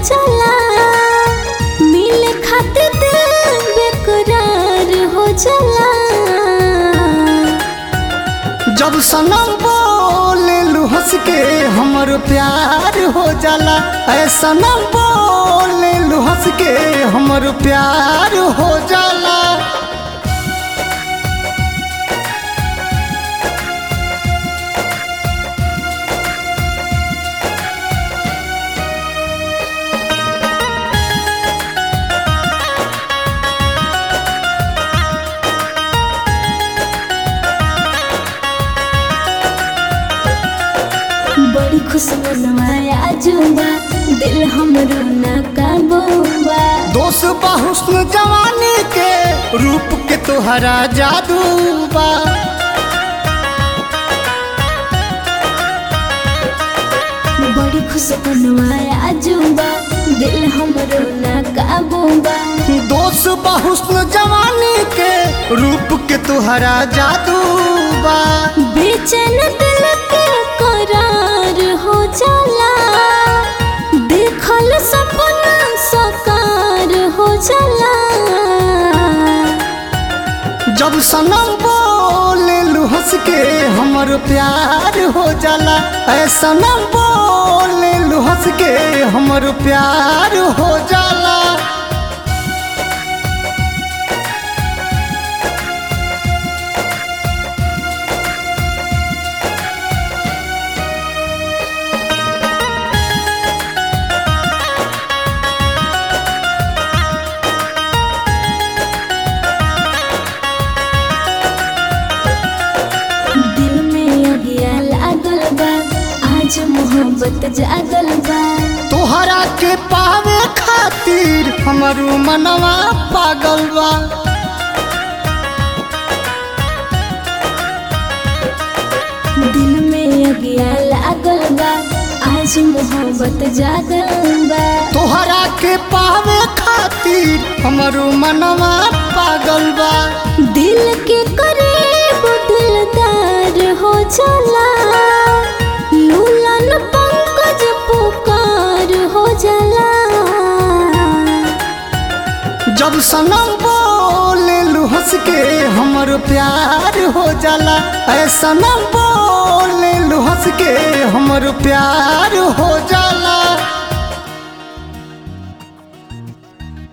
जाला मिले खातिर दिल बेकरार हो जाला जब सनम बोले लू हंस के हमर प्यार हो जाला ऐ सनम बोले लू हंस के हमर प्यार हो जाला बड़ी खुश मनवाया जुबा दिल हमरो ना काबूबा दोस्त बा हुस्न जवानी के रूप के तोहरा जादू बा बड़ी खुश मनवाया जुबा दिल हमरो ना काबूबा दोस्त बा हुस्न जवानी के रूप के तोहरा जादू बा बेचैन दिल के करार हो जाला देखल सपना साकार हो जाला जब सनम बोले लू हंस के हमर प्यार हो जाला ऐ सनम बोले लू हंस के हमर प्यार हो जाला दिल में अगिया लागल बा आज मोहब्बत जागल बा तोहरा के पावे खातिर हमरू मनवा पागल बा दिल में अगिया लागल बा आज मोहब्बत जागल बा तोहरा के पावे खातिर हमरू मनवा पागल बा दिल के करीब दिलदार हो जाला लूलन पंकज पुकार हो जाला जब सनम बोले लू हंस के हमर प्यार हो जाला ऐ सनम बोले लू हंस के हमर प्यार हो जाला